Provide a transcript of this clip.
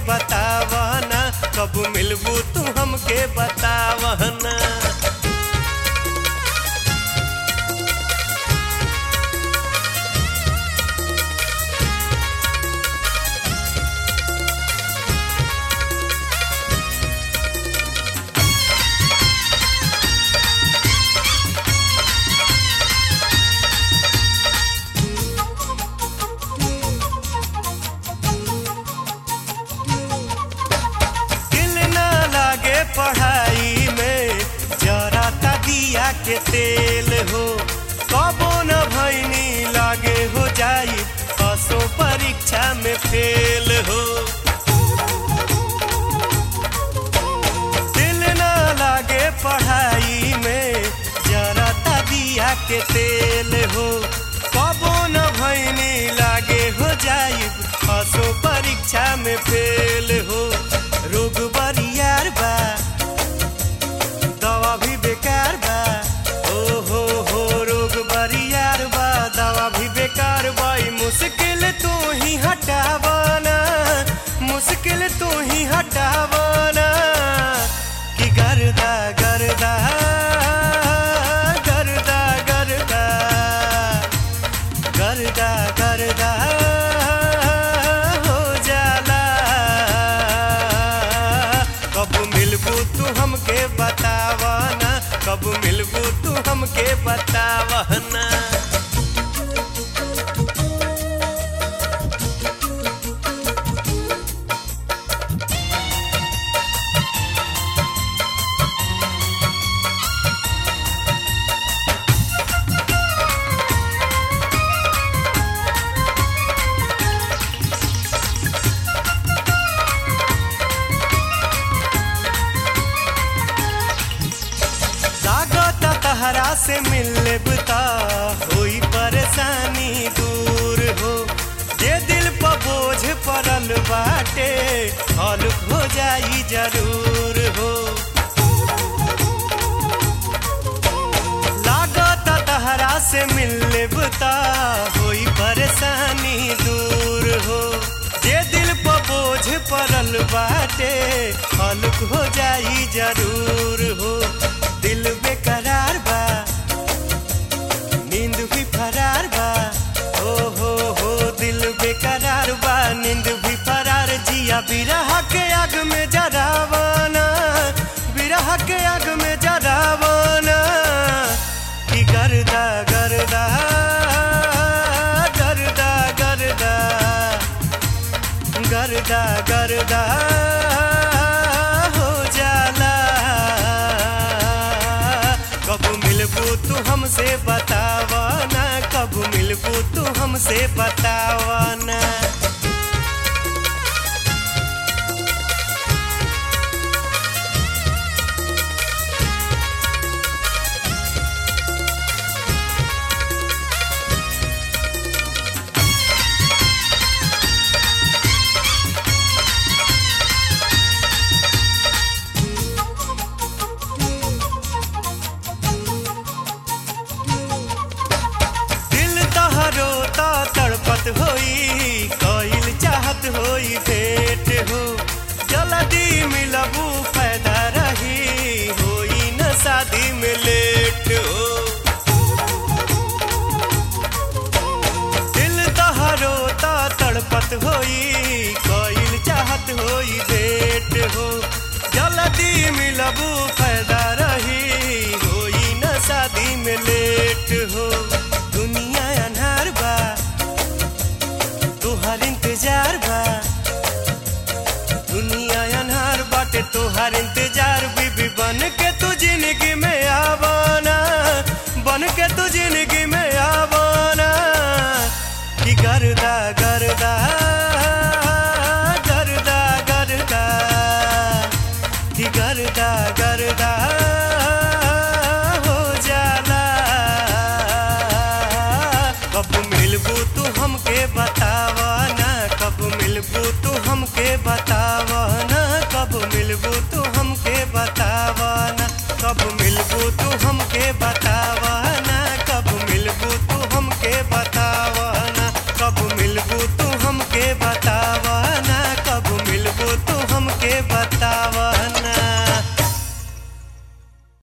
बतावना कब मिलबू तू हमके बतावना दिल ना लागे पढ़ाई में जरा ता दिया के तेल हो कबो न भैनी लागे हो जाई असो परीक्षा में फेल हो दिल ना लागे पढ़ाई में जरा ता दिया के तेल हो कबो न भैनी लागे हो जाई असो परीक्षा में फेल हो रोग बरियार बा दवा भी बेकार बा ओ हो हो रोग बरियार बा दवा भी बेकार बा ई मुश्किल तू ही हटावना मुश्किल तू ही हटावना कि गर्दा गर्दा गर्दा गर्दा गर्दा गर्दा हो जाला कब मिलबू तू हमके बतावना कब मिलबू तू हमके बतावना लागत तहरा से मिलब ता होई परेशानी दूर हो जे दिल पर बोझ पड़ल बाटे हल्क हो जाई जरूर हो लागत तहरा से मिलब ता होई परेशानी दूर हो जे दिल पर बोझ पड़ल बाटे हल्क हो जाई जरूर हो दिल बेकरार बा नींद भी फरार बा ओ हो हो दिल बेकरार बा नींद भी फरार जिया बिरह के आग में जरावाना बिरह के आग में जरावाना कि गर्दा गर्दा गर्दा गर्दा गर्दा गर्दा हो जाला कब मिलबू तू हमसे बतावना कब मिलबू तू हमसे बतावना दिल तहरो ता तड़पत होई कइल चाहत होई भेंट हो जल्दी मिलबू पैदा रही होई न शादी में लेट हो दिल तहरो ता तड़पत होई कइल चाहत होई भेंट हो जल्दी मिलबू पैदा रही होई न शादी में लेट हो दुनिया अनहार बा तुहर इंतजार बा दुनिया अनहार बाटे तुहर इंतजार बीबी बन के तू जिंदगी में आवाना बन के तू जिंदगी में आवाना कि गर्दा गर्दा गर्दा गर्दा कि गर्दा गर्दा हो जाला कब मिलबू तू हमके बता